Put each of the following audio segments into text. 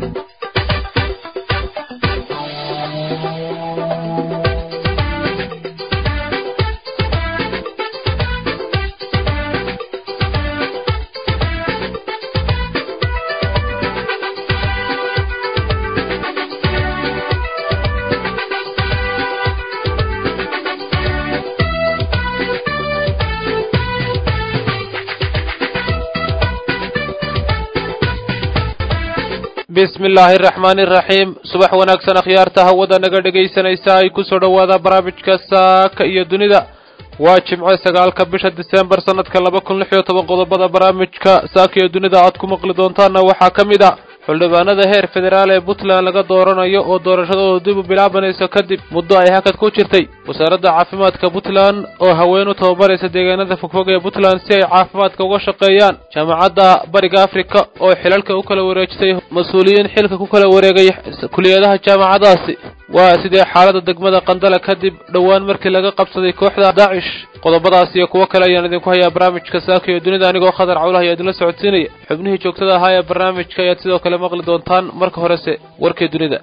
bismi illaahi araxmaani iraxiim subax wanaagsan akhyaarta hawada naga dhegaysanaysa ay ku soo dhowaada barnaamijka saaka iyo dunida waa jimco sagaalka bisha disembar sanadka laba kun lix iyo toban qodobada barnaamijka saaka iyo dunida aad ku maqli doontaanna waxaa ka mid a xildhibaanada heer federaal ee puntland laga dooranayo oo doorashadooda dib u bilaabanayso kadib muddo ay hakad ku jirtay wasaaradda caafimaadka puntland oo haween u tababaraysa deegaanada fogfog ee puntland si ay caafimaadka uga shaqeeyaan jaamacadda bariga afrika oo xilalka u kala wareejisay mas-uuliyiin xilka ku kala wareegay kuliyadaha jaamacadaasi waa sidee xaaladda degmada qandala kadib dhowaan markii laga qabsaday kooxda daacish qodobadaas iyo kuwo kale ayaan idinku hayaa barnaamijka saaka iyo dunida anigoo khadar cawlaha ayaa idinla socodsiinaya xubnihii joogtada ahaa ee barnaamijka ayaad sidoo kale maqli doontaan marka horese warkii dunida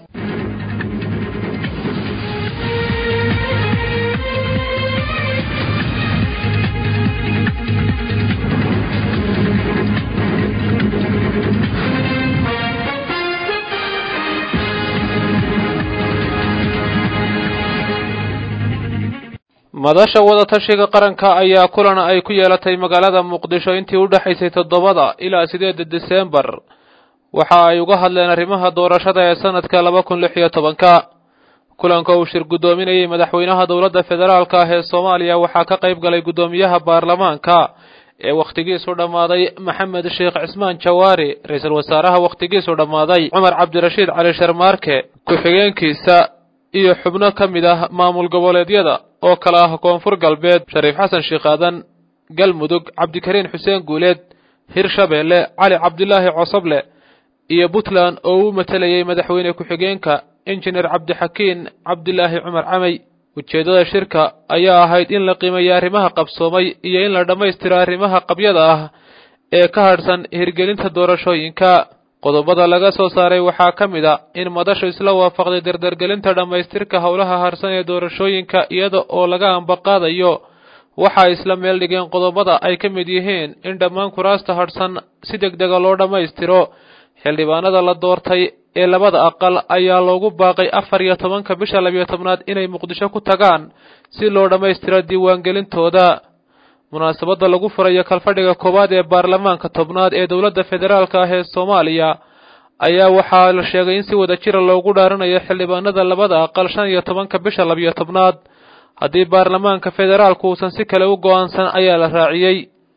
madasha wadatashiga qaranka ayaa kulan ay ku yeelatay magaalada muqdisho intii u dhexaysay toddobada ilaa sideedda disembar waxa ay uga hadleen arrimaha doorashada ee sanadka laba kun lix iyo tobanka kulanka uu shir guddoominayay madaxweynaha dowladda federaalka ah ee soomaaliya waxaa ka qayb galay guddoomiyaha baarlamaanka ee wakhtigiisu dhammaaday maxamed sheekh cismaan jawaari ra-iisul wasaaraha wakhtigiisu dhammaaday cumar cabdirashiid cali sharmaarke ku-xigeenkiisa iyo xubno ka mid ah maamul goboleedyada oo kale ah koonfur galbeed shariif xasan sheekh aadan galmudug cabdikariin xuseen guuleed hirshabeelle cali cabdilaahi cosoble iyo puntland oo uu matelayay madaxweyne ku-xigeenka injineer cabdixakiin cabdilaahi cumar camey ujeeddada shirka ayaa ahayd in la qiimeeyo arrimaha qabsoomay iyo in la dhammaystiro arrimaha qabyada ah ee ka hadhsan hirgelinta doorashooyinka qodobada laga soo saaray waxaa ka mid a in madashu isla waafaqday dardargelinta dhammaystirka howlaha harsan ee doorashooyinka iyada oo laga ambaqaadayo waxa isla meel dhigeen qodobada ay ka mid yihiin in dhammaan kuraasta hadhsan si deg dega loo dhammaystiro xildhibaanada la doortay ee labada aqal ayaa loogu baaqay afar iyo tobanka bisha labiyo tobnaad inay muqdisho ku tagaan si loo dhammaystiro diiwaangelintooda munaasabadda lagu furayo kalfadhiga koowaad ee baarlamaanka tobnaad ee dowladda federaalka ah ee soomaaliya ayaa waxaa la sheegay in si wada jira loogu dhaaranayo xildhibaanada labada aqal shan iyo tobanka bisha labiyo tobnaad haddii baarlamaanka federaalku uusan si kale u go-aansan ayaa la raaciyey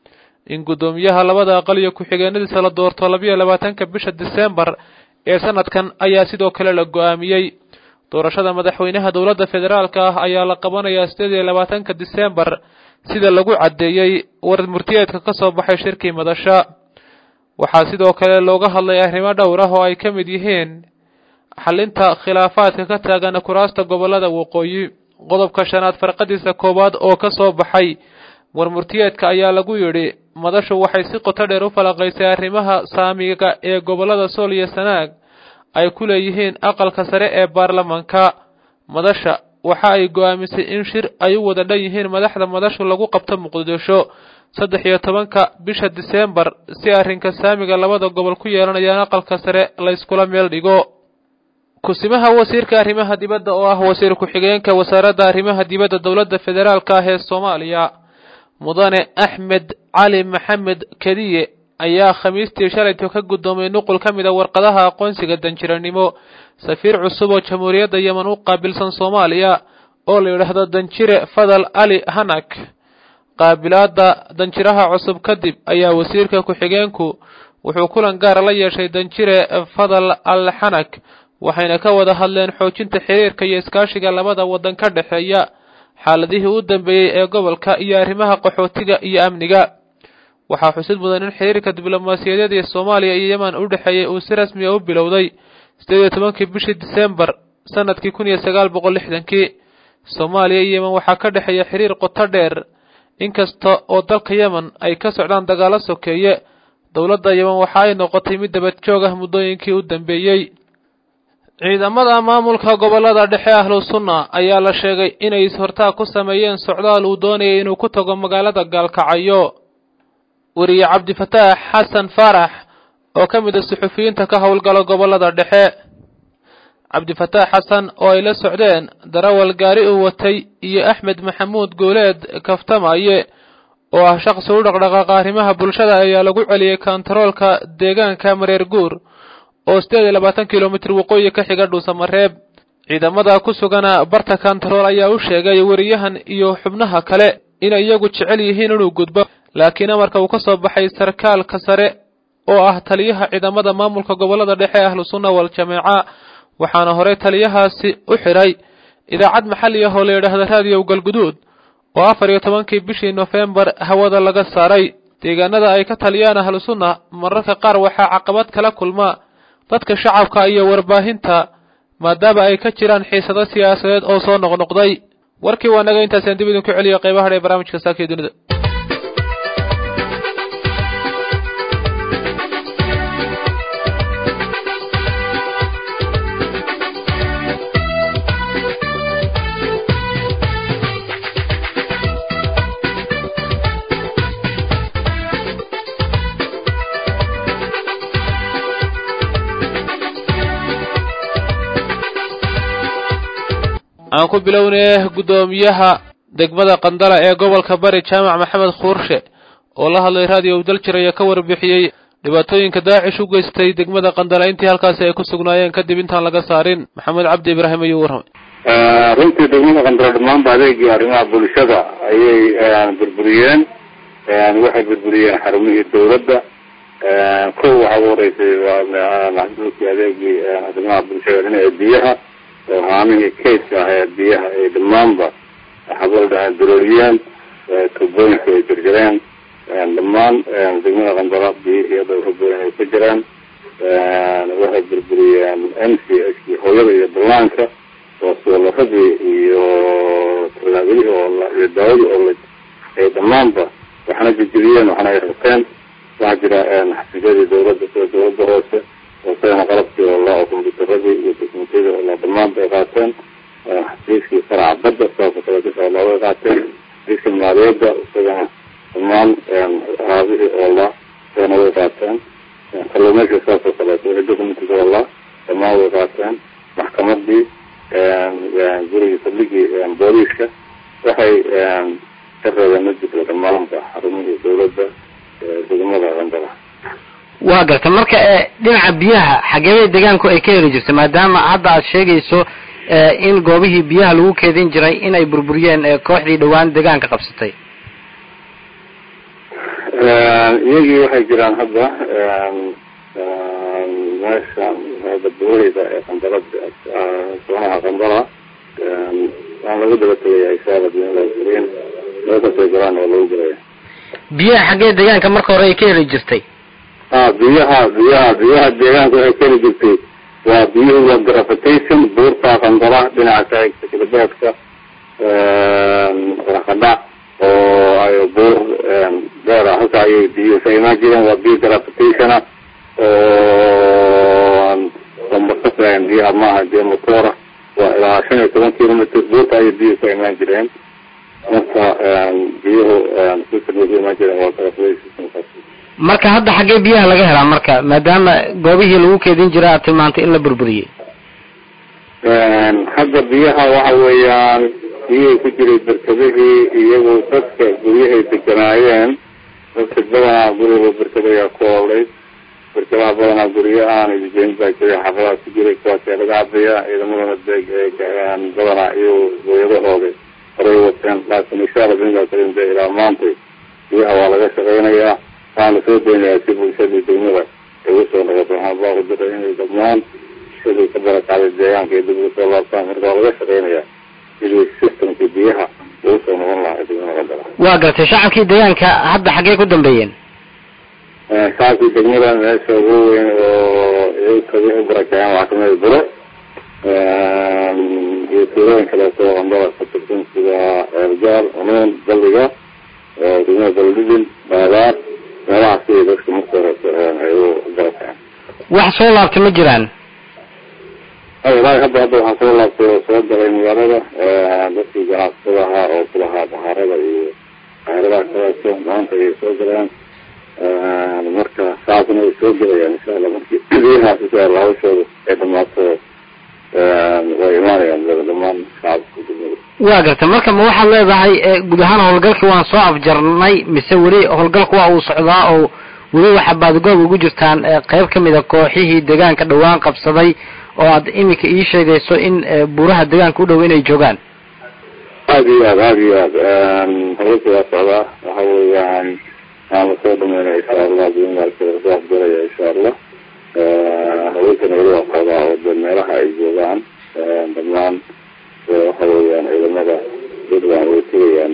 in guddoomiyaha labada aqal iyo ku-xigeenadiisa la doorto labiyo labaatanka bisha disembar ee sanadkan ayaa sidoo kale la go-aamiyey doorashada madaxweynaha dowladda federaalka ah ayaa la qabanayaa sideed iyo labaatanka disembar sida lagu caddeeyey war murtiyeedka ka soo baxay shirkii madasha waxaa sidoo kale looga hadlay arrimo dhowr ah oo ay ka mid yihiin xalinta khilaafaadka ka taagan kuraasta gobollada waqooyi qodobka shanaad farqadiisa koowaad oo ka soo baxay war murtiyeedka ayaa lagu yidhi madashu waxay si qoto dheer u falaqaysay arrimaha saamiga ee gobollada sool iyo sanaag ay ku leeyihiin aqalka sare ee baarlamaanka madasha waxa ay go-aamisay in shir ay u wada dhan yihiin madaxda madashu lagu qabto muqdisho saddex iyo tobanka bisha disembar si arrinka saamiga labada gobol ku yeelanayaan aqalka sare layskula meel dhigo kusimaha wasiirka arrimaha dibadda oo ah wasiir ku-xigeenka wasaaradda arrimaha dibadda dowladda federaalka ah ee soomaaliya mudane axmed cali maxamed kediye ayaa khamiistii shalayto ka guddoomay nuqul ka mid a warqadaha aqoonsiga danjiranimo safiir cusub oo jamhuuriyadda yemen u qaabilsan soomaaliya oo la yidhaahdo danjire fadal ali hanak qaabilaadda danjiraha cusub kadib ayaa wasiirka ku-xigeenku wuxuu kulan gaara la yeeshay danjire fadal al xanak waxayna ka wada hadleen xoojinta xiriirka iyo iskaashiga labada waddan ka dhexeeya xaaladihii u dambeeyey ee gobolka iyo arrimaha qaxootiga iyo amniga waxaa xusid mudan in xiriirka diblomaasiyadeed ee soomaaliya iyo yemen u dhexeeyey uu si rasmi a u bilowday sideed iyo tobankii bishii disembar sanadkii kun iyo sagaal boqol lixdankii soomaaliya iyo yemen waxaa ka dhexeeya xiriir qoto dheer inkasta oo dalka yemen ay ka socdaan dagaalo sokeeye dowladda yemen waxa ay noqotay mid dabad joog ah muddooyinkii u dambeeyey ciidamada maamulka gobollada dhexe ahlu sunna ayaa la sheegay inay is-hortaag ku sameeyeen socdaal uu doonayay inuu ku tago magaalada gaalkacyo weriye cabdifataax xasan faarax oo ka mid a suxufiyiinta ka howlgala gobollada dhexe cabdifataax xasan oo ay la socdeen darawal gaari uu watay iyo axmed maxamuud gooleed kaftamaye oo ah shaqsi u dhaqdhaqaaqa arrimaha bulshada ayaa lagu celiyey kontaroolka deegaanka mareer guur oo sideed iyo labaatan kilomitir waqooyi ka xiga dhuusamareeb ciidamada ku sugana barta kontarool ayaa u sheegay weriyahan iyo xubnaha kale inay iyagu jecel yihiin inuu gudbo laakiin amarka uu ka soo baxay sarkaalka sare oo ah taliyaha ciidamada maamulka gobollada dhexe ahlu sunna wal jameeca waxaana horey taliyahaasi u xidhay idaacad maxalli ah oo la yidhaahda raadiyow galguduud oo afar iyo tobankii bishii nofembar hawada laga saaray deegaanada ay ka taliyaan ahlu sunna mararka qaar waxaa caqabad kala kulma dadka shacabka iyo warbaahinta maadaama ay ka jiraan xiisado siyaasadeed oo soo noqnoqday warkii waa naga intaasaan dib idinku celiyo qaybaha dha ee barnaamijka saakiyo dunida aan ku bilownay guddoomiyaha degmada qandala ee gobolka bari jaamac maxamed khuurshe oo la hadlay raadiyo daljir ayaa ka warbixiyey dhibaatooyinka daacish u geystay degmada qandala intii halkaasi ay ku sugnaayeen kadib intaan laga saarin maxamed cabdi ibraahim ayuu warramay runtii degmada qandala dhammaanba adeegii arrimaha bulshada ayay burburiyeen waxay burburiyeen xarumihii dawladda kow waxaa ugu horeysay maxduulkii adeegii arrimaha bulshada dhinaca biyaha haamihii kaydka ah ee biyaha ay dhammaanba xabalda durooliyeen tubooyinka ay jarjareen dhammaan degmada qandala biyihii hadda raboyn ay ka jiraan waxay burburiyeen m c h hooyada iyo ballaanka oo suularadii iyo tallaabadihii oo iyo daawadii oo ay dhammaanba waxna jejebiyeen waxna ay rabteen waxaa jira xafiisyadii dawladda sida dawladda hoose wasagana qalabkii oo la kombyuutaradii iyo teknikadii oo la dhammaanba ay qaateen xafiiskii faraca badda saasoo kale kasoo looga qaateen xafiiska maaliyadda isagana dhammaan raabihii oo la isagana way qaateen kalluumayska saasoo kaleeto wixii documentis oo la dhammaan way qaateen maxkamadii gurigii saldhigii booliiska waxay ka reebeen majidka dhammaanba xarumihii dawladda degmada qandala waa garta marka dhinaca biyaha xageebay deegaanku ay ka heli jirta maadaama hadda aad sheegayso in goobihii biyaha lagu keedin jiray inay burburiyeen kooxdii dhowaan deegaanka qabsatay iyagii waxay jiraan hadda meesha hadda buurida ee qandala soonaha qandala waan lagu daba tegayaa isaala biin meelkasay galaan oo lagu gelaya biyaha xaggee deegaanka marka hore ay ka heli jirtay a biyaha biyaha biyaha deegaanka waxay keli jirtay waa biyuhu waa gravitation buurta qandala dhinaca galbeedka rakadhac oo ay buur dheer ah halka ayay biyuhu ka imaan jireen waa biyo gravitationa oo lambakasaayan biyaha maaha biyo motora waa ilaa shan iyo toban kilometr buurta ayay biyuhu ka imaan jireen marka biyuhu system ka imaan jireen waa gravitation marka hadda xaggee biyaha laga helaa marka maadaama goobihii lagu keedin jira aad tilmaantay in la burburiyey hadda biyaha waxa weeyaan biyihii ku jiray berkadihii iyagu dadka guryahay deganaayeen dadka badanaa guriga berkadayaa ku oolay berkadaha badanaa guryo aan idijeyn baa jiray xafadaha ku jiray kuwaasee laga cabayaa ciidamadana badanaa iyo hooyadahooda horay wateen laakiin insha alla binkaa karin de ilaa maantay biyaha waa laga shaqeynayaa waxaana soo daynayaa si bulshadii degmada ay usoo noqoto waxaan baa ku diray inay dhammaan bulshadii ka barakacday deegaanka ay dib ugu soo laabtaan marka waa laga shaqeynayaa sidii systemkii biyaha ugu soo noqon lahaa degmada qandala waa gartay shacabkii deegaanka hadda xaggee ku dambeeyeen shacabkii degmada meesha ugu weyn oo iyaga u barakaceen waxaa kamid buro iyo tuulooyin kaleeto qandala ka tirsan sida eergaal unuun balliga degmada baldidin baadaar meelahaas iyo dadka marka hore ay u barakaceen wax soo laabtay ma jiraan ilaahi hadda hadda waxaa soo laabtay oo soo galay magaalada dadkii ganacsatada ahaa oo kulahaa bahaarada iyo bahaaradaha kaleeto maanta ayay soo galeen marka saasna way soo gelayaan insha allah markii biyahaas insha allah hawshooda ay dhamaato way imaanayaan dhamaan shacabka degmada waa garta marka ma waxaad leedahay guud ahaan howlgalkii waan soo afjarnay mise weli howlgalku waa uu socdaa oo weli waxaa baadgoob ugu jirtaan qeyb kamid a kooxihii deegaanka dhawaan qabsaday oo aad iminka ii sheegayso in buuraha deegaanka u dhow inay joogaan aada iyo aad aada iyo aad hawlka waa socdaa waxa weeyaan aan lasoo dhameynaya insha allah bimaarka lasoo afjaraya insha allah hawlkana weli waa socdaa oo de meelaha ay joogaan dhamaan waxa weeyaan ciidamada puntland way tegayaan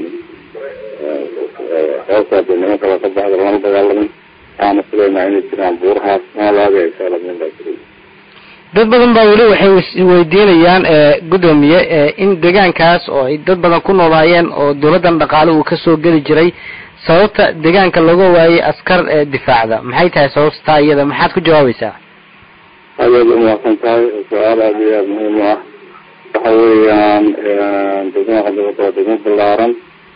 sababtaa de nimanka waa ka baxda lama dagaalamin waxaana filaynaa inay jiraan buurahaas maalaagaya insha allah min baa jiray dad badan baa weli waxay isweydiinayaan gudoomiye in deegaankaas oo ay dad badan ku noolaayeen oo dawladdan dhaqaale uu kasoo geli jiray sababta deegaanka looga waayay askar difaacda maxay tahay sababta taa iyada maxaad ku jawaabaysaa aad aad umahadsan tahay su-aal aada iyo aada muhiim u ah waxa weeyaan degmada qandabada waa degmo balaaran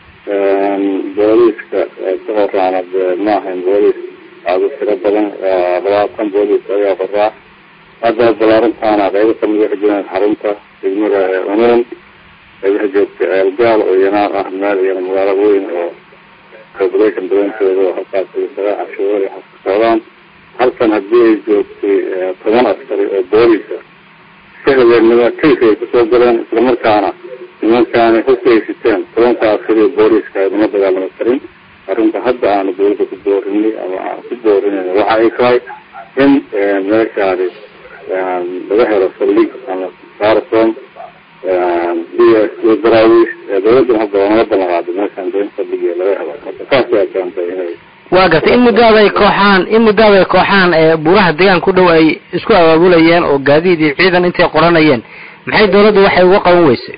booliiska ka horaana ma ahayn booliis aada u tiro badan labaatan booliis ayaa horaa hadda balaarantaana qaybo kamid waxay jiraan xarunta degmada unuun waxay joogtay ceelgaal oo iyana ah meel iyana magaalo weyn oo population badantooda oo halkaas sagaa cashuur iyo xaska socdaan halkan haddii ay joogtay toban askari oo boolisa sahlanima kaysa ay kusoo galeen islamarkaana nimankaana hubka ay siteen tobanka askari oo booliska lama dagaalama karin arrinta hadda aanu dawladda ku boorinay ama aan ku boorinayna waxa ay tahay in meeshaani laga helo saldhig ama sarsom iyo daraawiis dawladdan hadda waa naga ballan qaaday meeshaan da in saldhig laga helo marka saas ayaa keentay inay waa gartay in muddaada ay kooxaan in muddaada ay kooxaan buuraha deegaanka u dhow ay isku abaabulayeen oo gaadiid iyo ciidan intay qoranayeen maxay dawladdu waxay uga qaban weysay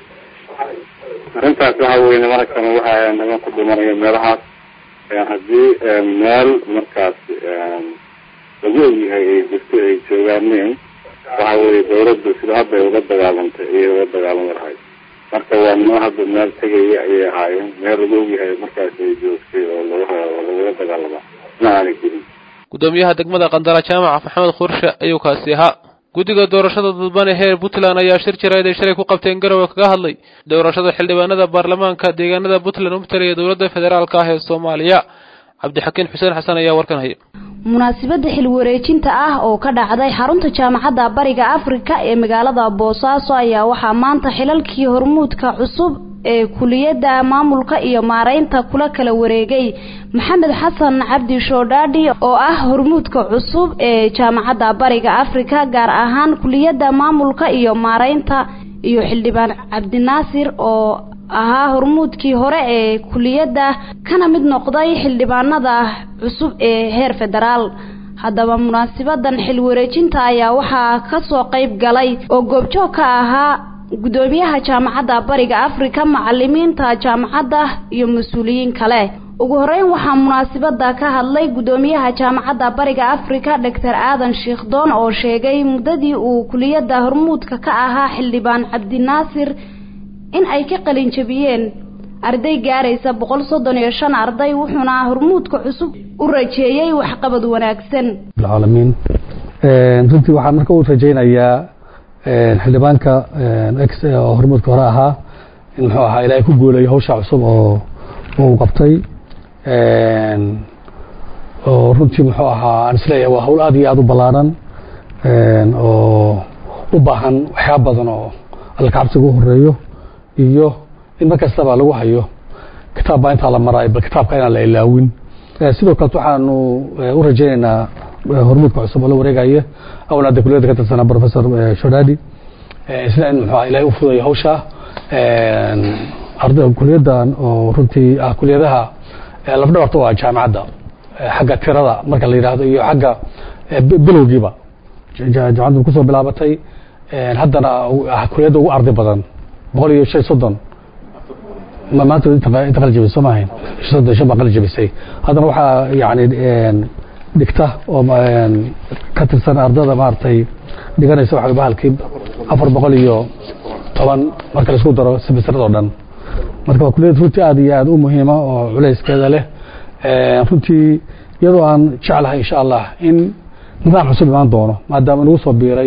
arrintaas waxa weye nimankan waxa niman ku dhimanaya meelahaas haddii meel markaas lagu ogyahay ay jirto ay joogaaneen waxa weye dawladdu sida hadda ay uga dagaalantay ayay uga dagaalami lahayd marka waa niman hadda meel tegaya ayay ahaayeen meel lagu ogyahay markaas ay joogtay oo laga lagaga dagaalama ma aanay jirin gudoomiyaha degmada qandara jaamaca maxamed khurshe ayuu kaasi ahaa guddiga doorashada dadbane heer puntland ayaa shir jirayd ay shalay ku qabteen garowe kaga hadlay doorashada xildhibaanada baarlamaanka deegaanada puntland u matalaya dowladda federaalka ah ee soomaaliya cabdixakiin xuseen xasan ayaa warkan haya munaasabada xil wareejinta ah oo ka dhacday xarunta jaamacadda bariga afrika ee magaalada boosaaso ayaa waxaa maanta xilalkii hormuudka cusub ee kuliyadda maamulka iyo maareynta kula kala wareegay maxamed xasan cabdi shoodhaadhi oo ah hormuudka cusub ee jaamacadda bariga afrika gaar ahaan kuliyadda maamulka iyo maareynta iyo xildhibaan cabdinaasir oo ahaa hormuudkii hore ee kuliyadda kana mid noqday xildhibaanada cusub ee heer federaal haddaba munaasibadan xil wareejinta ayaa waxaa kasoo qayb galay oo goobjoog ka ahaa gudoomiyaha jaamacadda bariga afrika macalimiinta jaamacadda iyo mas-uuliyiin kale ugu horeyn waxaa munaasibada ka hadlay gudoomiyaha jaamacadda bariga afrika doctor aadan shiikhdoon oo sheegay muddadii uu kuliyadda hormuudka ka ahaa xildhibaan cabdinaasir in ay ka qalin jabiyeen arday gaaraysa boqol soddon iyo shan arday wuxuuna hormuudka cusub u rajeeyey waxqabad wanaagsan alcaalamiin runtii waxaan marka u rajaynayaa xildhibaanka x oo hormuudka hore ahaa in muxuu ahaa ilaahay ku guulayo hawsha cusub oo uu qabtay oo runtii muxuu ahaa aan isleeyahay waa hawl aad iyo aada u ballaaran oo u baahan waxyaaba badan oo alla kacabsiga u horeeyo iyo in mar kastaba lagu hayo kitaab baa intaa la maraayo bal kitaabka inaan la ilaawin sidoo kaleet waxaanu u rajaynaynaa hormuudka cusub oo la wareegaya awna hadda kuliyadda ka tirsanaa professor shodadi isna in muxuu ilahay u fudayo hawsha arday kuliyaddan oo runtii ah kuliyadaha lafdhabarta waa jaamacadda xagga tirada marka la yidhaahdo iyo xagga bilowgiiba jaamacaddu kusoo bilaabatay haddana kuliyadda ugu arday badan boqol iyo shan soddon maanta inta qali jabisay soo maahayn soddon shan baa qali jabisay haddana waxaa yani dhigta oo ka tirsan ardada maaragtay dhiganaysa waxa bahalkii afar boqol iyo toban marka laisku daro semesterada o dhan marka waa kuliyad runtii aad iyo aad u muhiima oo culayskeeda leh runtii iyadoo aan jeclahay insha allah in nidaam cusub imaan doono maadaama nagu soo biiray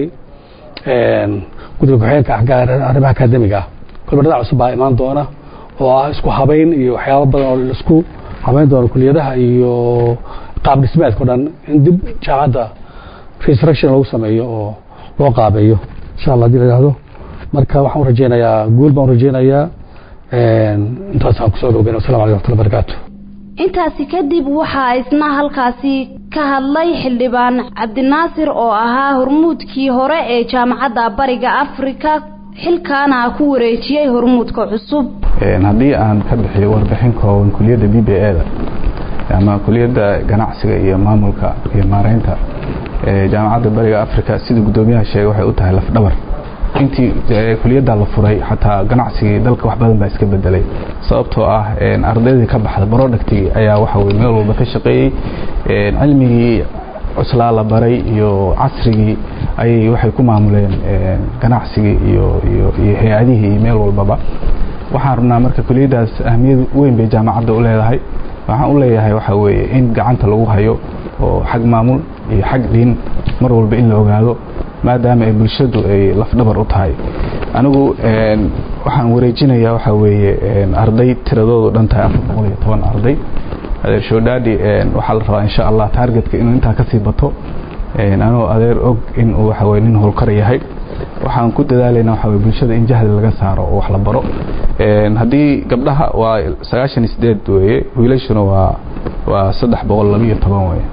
guddiga ku-xigeenka arrimaha akademiga ah kolba nidaam cusub baa imaan doona oo ah isku habayn iyo waxyaabo badan oo laisku habayn doono kuliyadaha iyo qaab dhismeedka o dhan in dib jaamacadda resurrection lagu sameeyo oo loo qaabeeyo insha allah hadii la yihahdo marka waxaan u rajeynayaa guul baan u rajeynayaa intaasaan kusoo dhowgeyn wasalam aleykum wxatullah barakaatu intaasi kadib waxaa isna halkaasi ka hadlay xildhibaan cabdinaasir oo ahaa hormuudkii hore ee jaamacadda bariga afrika xilkaana ku wareejiyey hormuudka cusub haddii aan ka bixiyo warbixin kooban kuliyadda b b e da ama kuliyadda ganacsiga iyo maamulka iyo maareynta jaamacadda bariga africa sida guddoomiyaha sheegay waxay u tahay lafdhabar intii kuliyadda la furay xataa ganacsigii dalka wax badan baa iska bedelay sababtoo ah ardaydii ka baxda productigii ayaa waxa weye meel walba ka shaqeeyey cilmigii cuslaa la baray iyo casrigii ayay waxay ku maamuleen ganacsigii iyo iyo iyo hay-adihii iyo meel walbaba waxaan rabnaa marka kuliyaddaas ahmiyad weyn bay jaamacadda u leedahay waxaan u leeyahay waxa weeye in gacanta lagu hayo oo xag maamul iyo xag dhiin mar walba in la ogaado maadaama ay bulshadu ay lafdhabar u tahay anigu waxaan wareejinayaa waxa weeye arday tiradoodu dhan tahay afar boqol iyo toban arday adeer shoodhaadhi waxaa la rabaa insha allah taargetka inuu intaa kasii bato anoo adeer og inuu waxa weye nin howlkar yahay waxaan ku dadaalayna waxa weye bulshada in jahli laga saaro oo wax la baro haddii gabdhaha waa sagaashan iyo sideed weeye wiilashuna waa waa saddex boqol laba iyo toban weye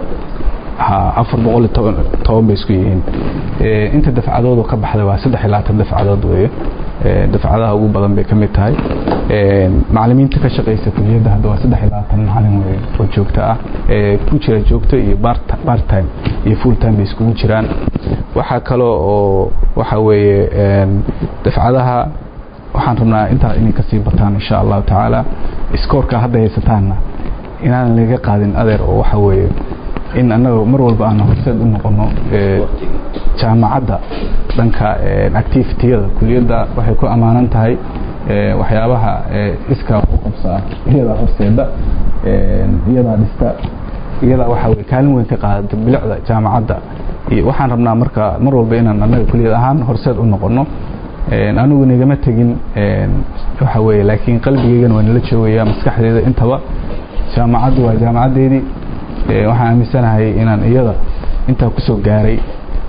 afar boqol iyo toban toban bay isku yihiin inta dafcadoodu ka baxday waa saddex iyo labaatan dafcadood weeye dafcadaha ugu badan bay ka mid tahay macalimiinta ka shaqaysa kuliyadda hadda waa saddex iyo labaatan macalin weye oo joogto ah ku jira joogto iyo part time iyo full time bay iskugu jiraan waxaa kaloo oo waxa weeye dafcadaha waxaan rabnaa intaa inay kasii bataan insha allahu tacaala iskoorka hadda haysataanna inaan laga qaadin adeer oo waxa weeye in annaga mar walba aan horseed u noqono jaamacadda dhanka activitiyada kuliyadda waxay ku ammaanan tahay waxyaabaha iskaa u qabsa ah iyadaa horseeda iyadaa dhista iyadaa waxa weye kaalin weyn ka qaadata bilicda jaamacadda iyo waxaan rabnaa marka mar walba inaan annaga kuliyad ahaan horseed u noqono anigu nigama tegin waxa weye laakiin qalbigeygana waa nala joogaya maskaxdeeda intaba jaamacaddu waa jaamacaddeedii waxaan aaminsanahay inaan iyada intaa kusoo gaaray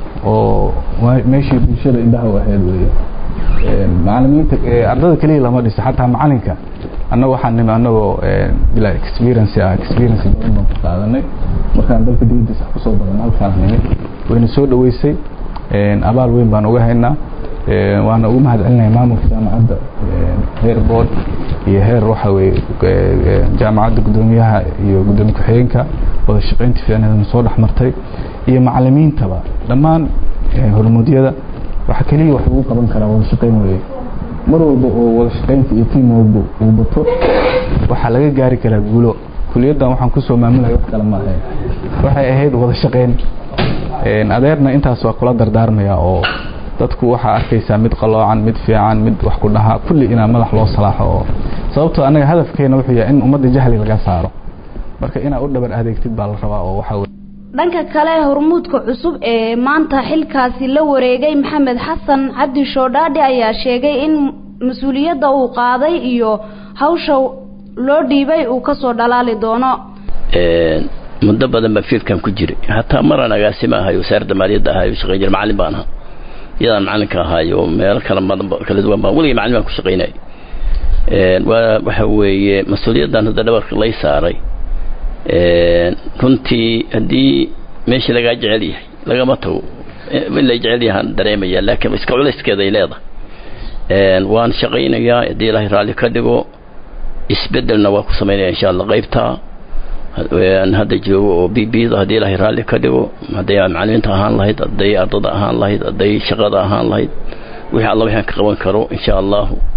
oo meeshii bulshada indhaha u ahayd weye macalimiinta ardada keliya lama dhiso xataa macalinka annaga waxaan nimi annagoo bilaa experience ah experience badan baan ku qaadanay markaan dalka dibadiisa kusoo badan halkaan nimi wayna soo dhaweysay abaal weyn baan uga haynaa waana ugu mahad celinaya maamulka jaamacadda heer board iyo heer waxa weye jaamacadda guddoomiyaha iyo guddoomiye ku-xigeenka wada shaqaynta fiicneedana soo dhex martay iyo macalimiintaba dhammaan hormuudyada waxa keliya wax lagu qaban karaa wada shaqayn weye mar walba oo wada shaqaynta iyo tiim walba uu bato waxaa laga gaari karaa guulo kuliyaddan waxaan kusoo maamulaya wax kale ma ahayn waxay ahayd wada shaqayn adeerna intaas waa kula dardaarmaya oo dadku waxaa arkaysaa mid qaloocan mid fiican mid wax ku dhaha kulli inaa madax loo salaaxo oo sababtoo annaga hadafkeena wuxuu yahay in ummadda jahli laga saaro marka inaa u dhabar adeegtid baa la rabaa oo waxa weye dhanka kale hormuudka cusub ee maanta xilkaasi la wareegay maxamed xasan cabdi shoodhaadhi ayaa sheegay in mas-uuliyadda uu qaaday iyo hawsha loo dhiibay uu kasoo dhalaali doono muddo badan baan fiidkan ku jiray hataa maraan agaasima ahay wasaaradda maaliyadda ahay shaqayn jira macallin baan ahaa iyadaan macalinka ahaayo meelo kala badan kala duwan baan weligay macallin baan ku shaqaynay waa waxa weeye mas-uuliyaddan hadda dhabarka lay saaray runtii haddii meeshii lagaa jecel yahay lagama tago in lay jecel yahaan dareemaya laakiin iska culayskeeda ay leedahay waan shaqaynayaa haddii ilaahay raalli ka dhigo isbedelna waa ku samaynaya insha allah qaybta aan hadda joogo oo b b da haddii ilaahay raalli ka dhigo hadday macalimiinta ahaan lahayd hadday ardada ahaan lahayd hadday shaqada ahaan lahayd wixii alla waxaan ka qaban karo insha allahu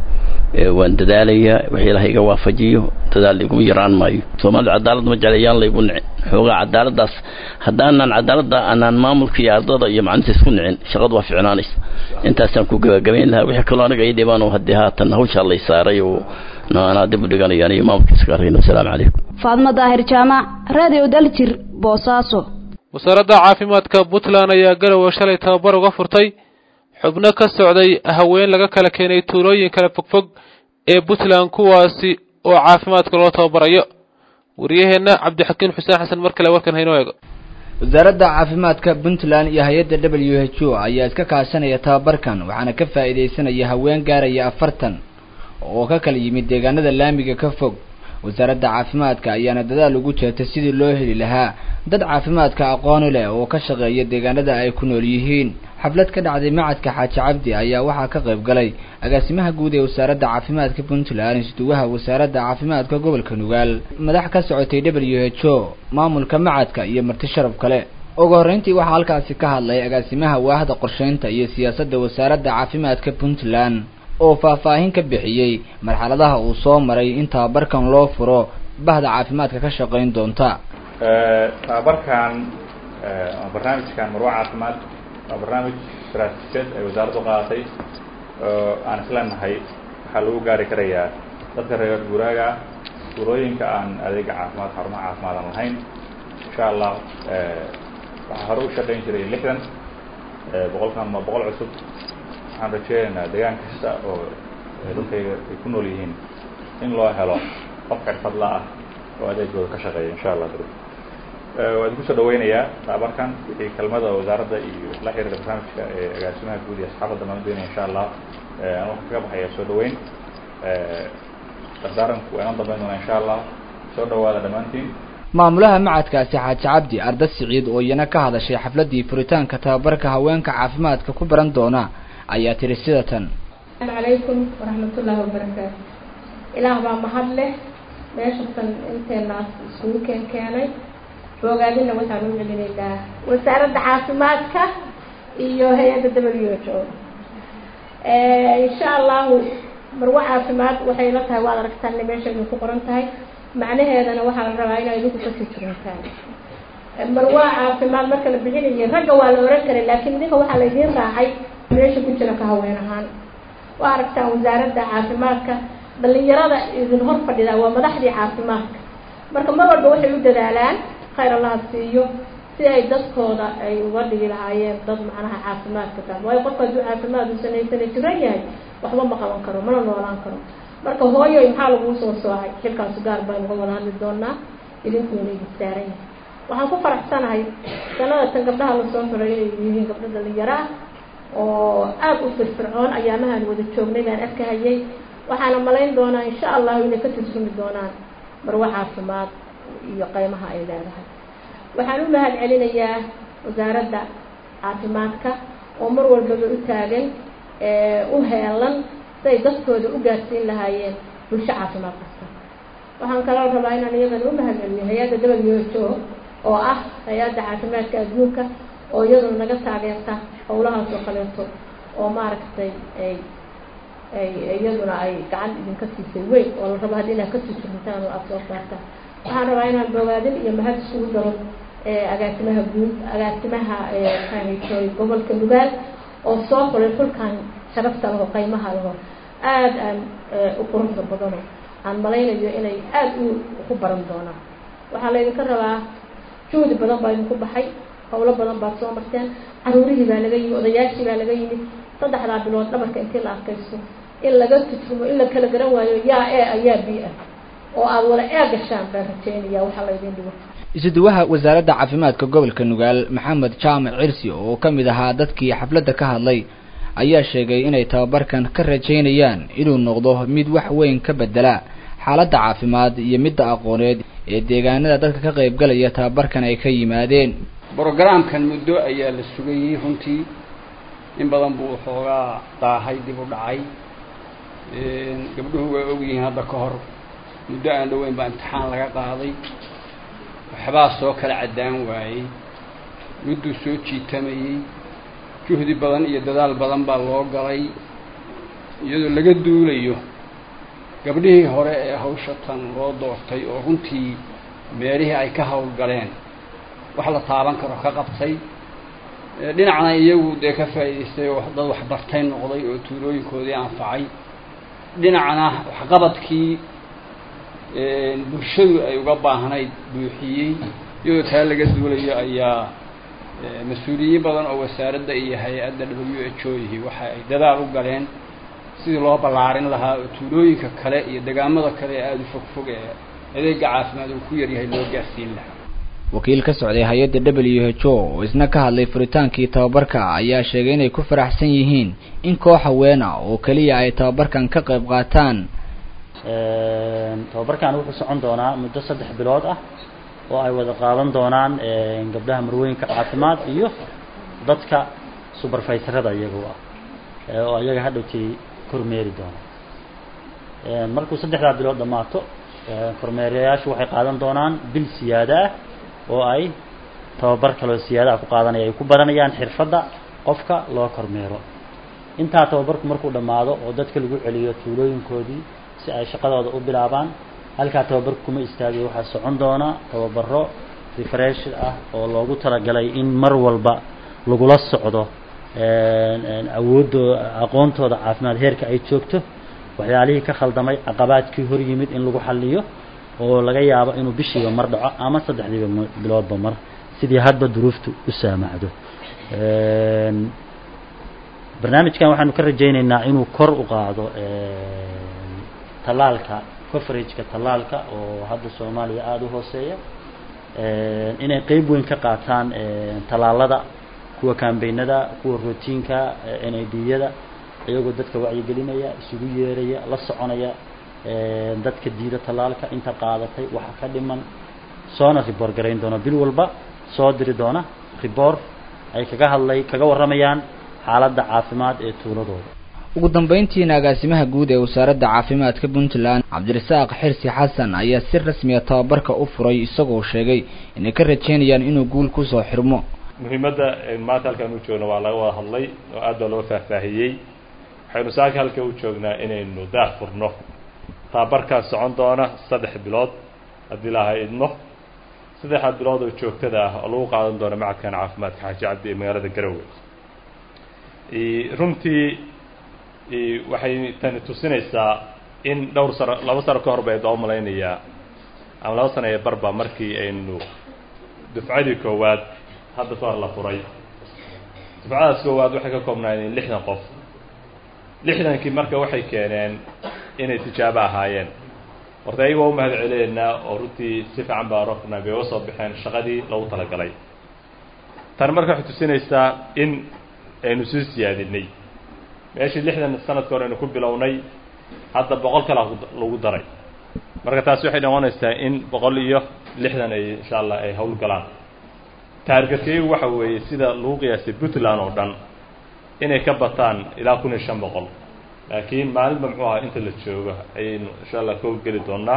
waan dadaalayaa wixii ilaah iga waafajiyo dadaal iguma yaraan maayo soomaalida cadaalad ma jeclayaan laygu nicin xoogaa cadaaladaas haddaanan cadaaladda aanaan maamulka iyo ardada iyo macalinta isku nicin shaqadu waa ficnaanaysa intaasaan ku gabagabayn lahaa wixii kaloo aniga ii dhibaan oo haddii haatan hawshaa lay saaray oo anaa dib u dhiganayaan iyo maamulka iska arayno asalaamu calaykum faadmo daahir jaamac radio daljir boosaaso wasaaradda caafimaadka puntland ayaa garowe shalay tababar uga furtay xubno ka socday haween laga kala keenay tuulooyin kala fogfog ee puntland kuwaasi oo caafimaadka loo tababarayo wariyaheenna cabdixakiin xuseen xasan mar kale warkan haynoo eego wasaaradda caafimaadka puntland iyo hay-adda w h o ayaa iska kaashanaya tababarkan waxaana ka faa'iidaysanaya haween gaaraya afartan oo ka kala yimid deegaanada laamiga ka fog wasaaradda caafimaadka ayaana dadaal ugu jeertay sidii loo heli lahaa dad caafimaadka aqooni leh oo ka shaqeeya deegaanada ay ku nool yihiin xaflad ka dhacday macadka xaaji cabdi ayaa waxaa ka qayb galay agaasimaha guud ee wasaaradda caafimaadka puntland isduwaha wasaaradda caafimaadka gobolka nugaal madax ka socotay w h o maamulka macadka iyo marti sharaf kale ugu horreyntii waxaa halkaasi ka hadlay agaasimaha waahda qorsheynta iyo siyaasadda wasaaradda caafimaadka puntland oo faahfaahin ka bixiyey marxaladaha uu soo maray in tababarkan loo furo bahda caafimaadka ka shaqayn doonta tababarkan barnaamijkan marwa caafimaad waa barnaamij istaraatiijiyad ay wasaaraddu qaadatay oo aan isleenahay waxaa lagu gaari karayaa dadka reer guuraaga tuulooyinka aan adeega caafimaad xarumaha caafimaad aan lahayn insha allah waxaa hore u shaqayn jiray lixdan boqolkan ma boqol cusub waxaan rajeynaynaa deegaan kasta oo dadkayga ay ku nool yihiin in loo helo qof xirfadla ah oo adeegooda ka shaqeeya insha allah waa idinku soo dhaweynayaa tababarkan wixii kelmada wasaaradda iyo la xiriira barnaamijka ee agaasimaha guud iyo asxaabadda maan doonaya insha allah waxaan kaga baxaya soo dhaweyn dardaaranku waa inoo dambeyn doonaa insha allah soo dhawaada dhammaantiin maamulaha macadkaasi xaaji cabdi arda siciid oo iyana ka hadashay xafladdii furitaanka tababarka haweenka caafimaadka ku baran doona ayaa tiri sida tan asalaamu calaykum waraxmatullaahi wabarakaatu ilaah baa mahad leh meeshatan inteenaas isugu keen keenay boogaadina waxaan u celinaynaa wasaaradda caafimaadka iyo hay-adda w h o insha allahu marwo caafimaad waxay la tahay waad aragtaan inay meesha idinku qoran tahay macnaheedana waxaa la rabaa inaa idinku kasii jirantaan marwo caafimaad marka la bixinayay ragga waa la oran karay laakiin idinka waxaa la idiin raacay meesha ku jira ka haween ahaan waa aragtaan wasaaradda caafimaadka dhalinyarada idin hor fadhida waa madaxdii caafimaadka marka mar walba waxay u dadaalaan khayr allaha siiyo si ay dadkooda ay uga dhigi lahaayeen dad macnaha caafimaadka taas waayo qofka hadduu caafimaad uusan haysana jiran yahay waxba ma qaban karo mana noolaan karo marka hooyoy maxaa laguu soo soocay xilkaasu gaar baynu ka wada hadli doonaa idinkuuna idin saaran yahay waxaan ku faraxsanahay sanada tan gabdhaha lasoo xuray inay yihiin gabdho dhalinyaro ah oo aada u firfircoon ayaamahaan wada joognay baan arkahayay waxaana malayn doonaa insha allahu inay ka tirsumi doonaan marwo caafimaad iyo qaymaha ay leedahay waxaan u mahad celinayaa wasaaradda caafimaadka oo mar walbaba u taagan u heelan siay dadkooda u gaarsiin lahaayeen bulsho caafimaad kasta waxaan kaloo rabaa inaan iyadana u mahad celiyo hay-adda w h o oo ah hay-adda caafimaadka adduunka oo iyaduna naga taageerta howlahaas oo kaleeto oo maaragtay ay ay iyaduna ay gacan idinka siisay weyn oo la rabo haddii inaad kasii jirmitaan oo aada soo saartaan waxaan rabaa inaan bogaadin iyo mahad isugu daro agaasimaha guud agaasimaha maxaahaytoy gobolka nugaal oo soo xulay xulkan sharafta laho qaymaha laho aada aan u quruxda badano aan malaynayo inay aada u ku baran doonaan waxaa laydinka rabaa juhdi badan baa idinku baxay howlo badan baad soo marteen caruurihii baa laga yimid odayaashii baa laga yimid saddexdaa bilood dhabarka intii la arkayso in laga tujrumo in la kala garan waayo yaa e ayaa b ah oo aada wada ee gashaan baan rajeynaya waxaa laydin dhigo isuduwaha wasaaradda caafimaadka gobolka nugaal maxamed jaamac cirsi oo ka mid ahaa dadkii xafladda ka hadlay ayaa sheegay inay tababarkan ka rajaynayaan inuu noqdo mid wax weyn ka bedela xaaladda caafimaad iyo midda aqooneed ee deegaanada dadka ka qaybgalaya tababarkan ay ka yimaadeen brogramkan muddo ayaa la sugayey runtii in badan buu xoogaa daahay dib u dhacay gabdhuhu waa ogyihiin hadda ka hor muddo aan dhoweyn baa imtixaan laga qaaday waxbaa soo kala caddaan waayey mudduu soo jiitamayey juhdi badan iyo dadaal badan baa loo galay iyadoo laga duulayo gabdhihii hore ee hawsha tan loo doortay oo runtii meelihii ay ka howlgaleen wax la taaban karo ka qabtay dhinacna iyagu dee ka faa'idaystay oo dad waxbartay noqday oo tuulooyinkoodii anfacay dhinacna waxqabadkii bulshadu ay uga baahnayd buuxiyey iyadoo taa laga duulayo ayaa mas-uuliyiin badan oo wasaaradda iyo hay-adda w h o ihi waxa ay dadaal u galeen sidii loo ballaarin lahaa oo tuulooyinka kale iyo degaamada kale ee aada u fog fog ee adeega caafimaad uu ku yaryahay loo gaarsiin lahaa wakiil ka socday hay-adda w h o oo isna ka hadlay furitaankii tababarka ayaa sheegay inay ku faraxsan yihiin in koox haweena oo keliya ay tababarkan ka qayb qaataan tababarkan wuxuu socon doonaa muddo saddex bilood ah oo ay wada qaadan doonaan gabdhaha marwooyinka caafimaad iyo dadka suberfaytarada iyagu ah oo iyaga hadhowtii kormeeri doona markuu saddexdaa bilood dhammaato kormeerayaashu waxay qaadan doonaan bil siyaada ah oo ay tababar kaloo siyaadaha ku qaadanaya ay ku baranayaan xirfadda qofka loo kormeero intaa tababarku markuu dhammaado oo dadka lagu celiyo tuulooyinkoodii si ay shaqadooda u bilaabaan halkaa tababarku kuma istaagay waxaa socon doona tababaro refresh ah oo loogu talagalay in mar walba lagula socdo awooddooda aqoontooda caafimaad heerka ay joogto waxyaalihii ka khaldamay caqabaadkii hor yimid in lagu xaliyo oo laga yaabo inuu bishiiba mar dhaco ama saddexdiiba biloodba mar sidii hadba duruuftu u saamacdo barnaamijkan waxaanu ka rajaynaynaa inuu kor u qaado tallaalka coverageka tallaalka oo hadda soomaaliya aada u hooseeya inay qeyb weyn ka qaataan tallaalada kuwa kambaynada kuwa routiinka n i d yada iyagoo dadka wacyigelinaya isugu yeeraya la soconaya dadka diida tallaalka inta qaadatay waxa ka dhiman soona riboor garayn doona bil walba soo diri doona riboor ay kaga hadlay kaga warramayaan xaaladda caafimaad ee tuuladooda ugu dambeyntiina agaasimaha guud ee wasaaradda caafimaadka puntland cabdirasaaq xirsi xasan ayaa si rasmiya tababarka u furay isagoo sheegay inay ka rajeynayaan inuu guul kusoo xirmo muhiimadda maanta halkaan u joogno waa laga wada hadlay oo aad baa loo faahfaahiyey waxaynu saaka halka u joognaa inaynu daah furno tababarkaas socon doona saddex bilood haddii laha idmo saddexda bilood oo joogtada ah oo lagu qaadan doono macadkan caafimaadka xaaji cabdi ee magaalada garowe runtii waxay tani tusinaysaa in dhowr sano laba sano ka hor bay doo malaynayaa ama laba sano ee barba markii aynu dufcadii koowaad hadda ka hor la furay dufcadaas koowaad waxay ka koobnaayeen lixdan qof lixdankii marka waxay keeneen inay tijaabo ahaayeen horta ayaga waa u mahad celeynaa oo runtii si fiican baa rofna bay uga soo baxeen shaqadii lagu talagalay tani marka waxay tusinaysaa in aynu sii siyaadinay meeshii lixdan sanadka hore aynu ku bilownay hadda boqol kala lagu daray marka taasi waxay noqonaysaa in boqol iyo lixdan ay insha allah ay hawl galaan taargetkaygu waxa weeye sida lagu qiyaasay puntland oo dhan inay ka bataan ilaa kun iyo shan boqol laakiin maalinba muxuu ahaa inta la joogo ayaynu insha allah ka howlgeli doonaa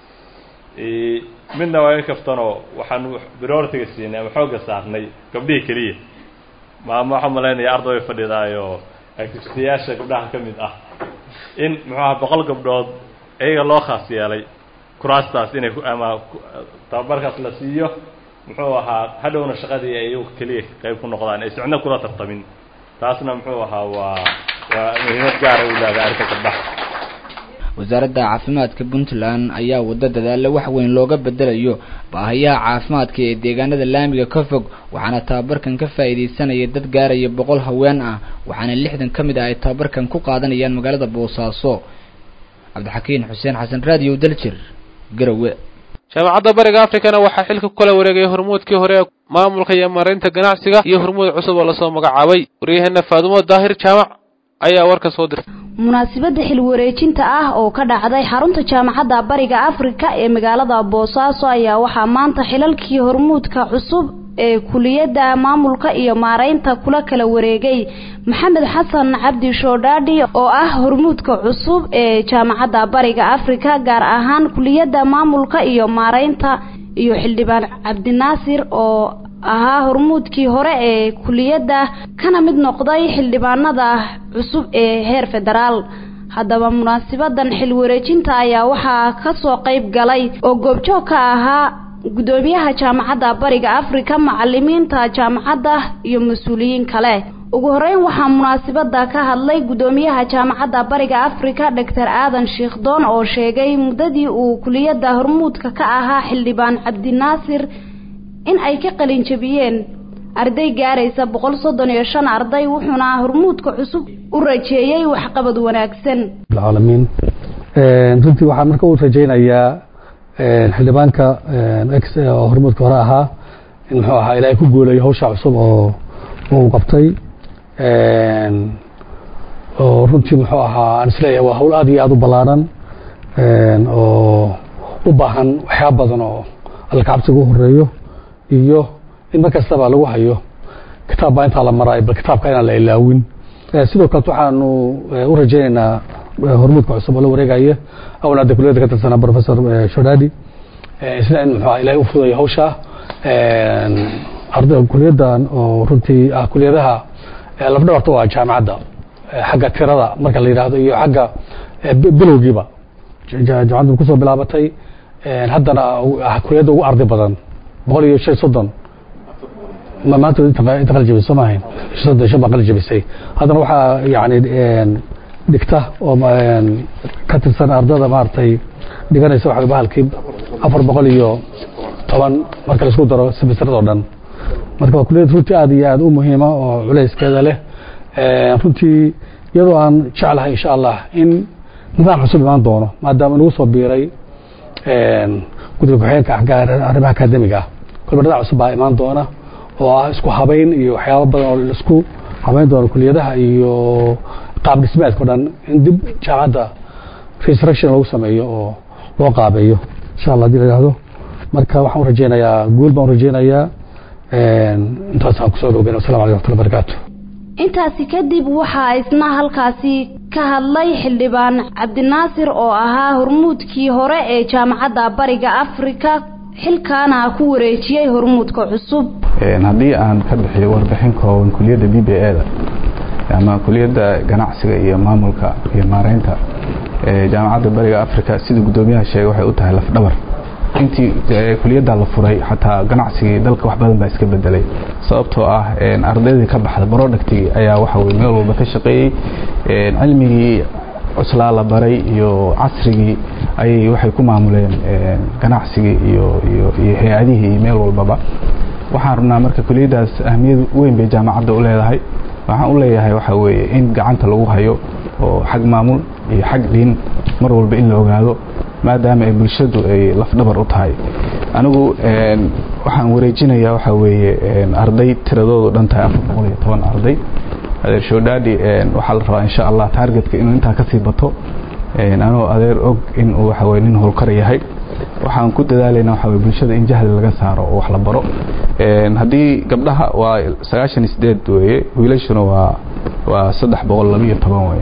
midna waa in kaftanoo waxaanu prioritiga siinay ama xoogga saarnay gabdhihii keliya maama waxaan malaynaya arday way fadhidaayo activitayaasha gabdhaha ka mid ah in muxuu aha boqol gabdhood iyaga loo khaas yeelay kuraastaas inay ama tababarkaas la siiyo muxuu ahaa hadhowna shaqadii ay iyagu keliya qayb ku noqdaan ay socno kula tartamin taasna muxuu ahaa waa waa muhiimad gaara u leedahay arrinta gabdhaha wasaaradda caafimaadka puntland ayaa waddo dadaalo wax weyn looga bedelayo baahayaha caafimaadka ee deegaanada laamiga ka fog waxaana tababarkan ka faa'iidaysanaya dad gaaraya boqol haween ah waxaana lixdan ka mid ah ay tababarkan ku qaadanayaan magaalada boosaaso cabdixakiin xuseen xasan raadiyo daljir garowe jaamacadda bariga afrikana waxaa xilka ku kala wareegay hormuudkii hore ee maamulka iyo maaraynta ganacsiga iyo hormuud cusub oo lasoo magacaabay waryaheena faadumo daahir jaamac ayaa warka soo dirtay munaasabadda xil wareejinta ah oo ka dhacday xarunta jaamacadda bariga afrika ee magaalada boosaaso ayaa waxaa maanta xilalkii hormuudka cusub ee kuliyadda maamulka iyo maaraynta kula kala wareegay maxamed xasan cabdi shoodhaadhi oo ah hormuudka cusub ee jaamacadda bariga afrika gaar ahaan kuliyadda maamulka iyo maaraynta iyo xildhibaan cabdinaasir oo ahaa hormuudkii hore ee kuliyadda kana mid noqday xildhibaanada cusub ee heer federaal haddaba munaasibadan xil wareejinta ayaa waxaa kasoo qayb galay oo goobjoog ka ahaa gudoomiyaha jaamacadda bariga afrika macalimiinta jaamacadda iyo mas-uuliyiin kale ugu horeyn waxaa munaasibada ka hadlay gudoomiyaha jaamacadda bariga afrika doctor aadan shiikhdoon oo sheegay muddadii uu kuliyadda hormuudka ka ahaa xildhibaan cabdinaasir in ay ka qalin jabiyeen arday gaaraysa boqol soddon iyo shan arday wuxuuna hormuudka cusub u rajeeyey waxqabad wanaagsan alcaalamiin runtii waxaan marka u rajaynayaa xildhibaanka x oo hormuudka hore ahaa in muxuu ahaa ilaahay ku guulayo hawsha cusub oo uu qabtay oo runtii muxuu ahaa aan isleeyahay waa hawl aad iyo aada u ballaaran oo u baahan waxyaaba badan oo alkacabsiga u horeeyo iyo in mar kastaba lagu hayo kitaab baa intaa la maraayo bal kitaabka inaan la ilaawin sidoo kaleet waxaanu u rajaynaynaa hormuudka cusub oo la wareegaya awal hadda kuliyadda ka tirsanaa professor shodadi isna in muxuu ilahay u fudayo hawsha arday kuliyaddan oo runtii ah kuliyadaha lafdhabarta waa jaamacadda xagga tirada marka la yidhaahdo iyo xagga bilowgiiba jaamacaddu kusoo bilaabatay haddana kuliyadda ugu arday badan boqol iyo shan soddon maanta inta qali jabisay soo maahayn soddon shan baa qali jabisay haddana waxaa yani dhigta oo ka tirsan ardada maaragtay dhiganaysa waxa bahalkii afar boqol iyo toban marka laisku daro semestradoo dhan marka waa kuliyad runtii aad iyo aad u muhiima oo culayskeeda leh runtii iyadoo aan jeclahay insha allah in nidaam cusub imaan doono maadaama nagu soo biiray guddiga ku-xigeenka arrimaha akademiga ah kolba nidaam cusub baa imaan doona oo ah isku habayn iyo waxyaaba badan oo laisku habayn doono kuliyadaha iyo qaab dhismeedka o dhan in dib jaamacadda resurrection lagu sameeyo oo loo qaabeeyo insha allah hadii la yihahdo marka waxaan u rajeynayaa guul baan u rajeynayaa intaasaan kusoo dhowgeyn wasalam aleykum wxatullah barakaatu intaasi kadib waxaa isna halkaasi ka hadlay xildhibaan cabdinaasir oo ahaa hormuudkii hore ee jaamacadda bariga afrika xilkaana ku wareejiyey hormuudka cusub haddii aan ka bixiyo warbixin kooban kuliyadda b b e da ama kuliyadda ganacsiga iyo maamulka iyo maareynta jaamacadda bariga africa sida guddoomiyaha sheegay waxay u tahay lafdhabar intii kuliyadda la furay xataa ganacsigii dalka wax badan baa iska bedelay sababtoo ah ardaydii ka baxda productigii ayaa waxa weye meel walba ka shaqeeyey cilmigii cuslaa la baray iyo casrigii ayay waxay ku maamuleen ganacsigii iyo iyo iyo hay-adihii iyo meel walbaba waxaan rabnaa marka kuliyaddaas ahmiyad weyn bay jaamacadda u leedahay waxaan u leeyahay waxa weeye in gacanta lagu hayo oo xag maamul iyo xag dhiin mar walba in la ogaado maadaama ay bulshadu ay lafdhabar u tahay anigu waxaan wareejinayaa waxaa weeye arday tiradoodu dhan tahay afar boqol iyo toban arday adeer shoodhaadi waxaa la rabaa insha allah taargetka inuu intaa kasii bato anoo adeer og in uu waxa weye nin howlkar yahay waxaan ku dadaalayna waxa weye bulshada in jahli laga saaro oo wax la baro haddii gabdhaha waa sagaashan iyo sideed weeye wiilashuna waa waa saddex boqol laba iyo toban weye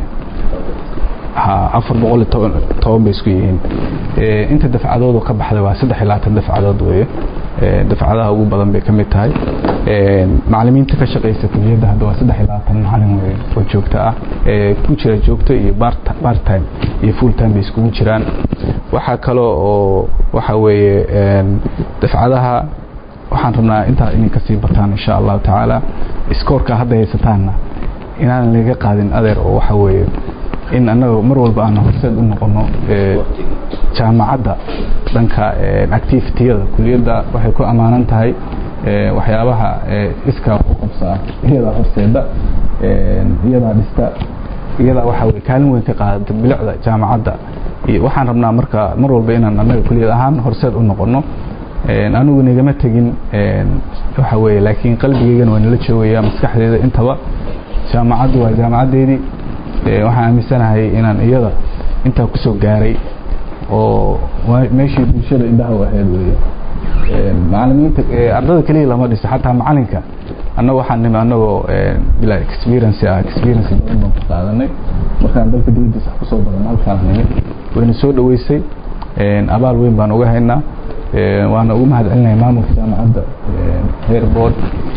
afar boqol iyo toban toban bay isku yihiin inta dafcadoodu ka baxday waa saddex iyo labaatan dafcadood weeye dafcadaha ugu badan bay ka mid tahay macalimiinta ka shaqaysa kuliyadda hadda waa saddex iyo labaatan macalin weye oo joogto ah ku jira joogto iyo part time iyo full time bay iskugu jiraan waxaa kaloo oo waxa weeye dafcadaha waxaan rabnaa intaa inay kasii bataan insha allahu tacaala iskoorka hadda haysataanna inaan laga qaadin adeer oo waxa weeye in annaga mar walba aan horseed u noqono jaamacadda dhanka activitiyada kuliyadda waxay ku ammaanan tahay waxyaabaha iskaa ku qabsaa iyadaa horseeda iyadaa dhista iyadaa waxa weye kaalin weyn ka qaadata bilicda jaamacadda waxaan rabnaa marka mar walba inaan annaga kuliyad ahaan horseed u noqono anigu nagama tegin waxa weye laakiin qalbigeygana waa nala joogaya maskaxdeeda intaba jaamacaddu waa jaamacaddeedii waxaan aaminsanahay inaan iyada intaa kusoo gaaray oo meeshii bulshada indhaha u ahayd weye macalimiinta ardada keliya lama dhiso xataa macalinka annaga waxaan nimi annagoo bilaa experience ah experience badan baan ku qaadanay markaan dalka dibadiisa kusoo badan halkaan nimi wayna soo dhaweysay abaal weyn baan uga haynaa waana ugu mahad celinahay maamulka jaamacadda heer board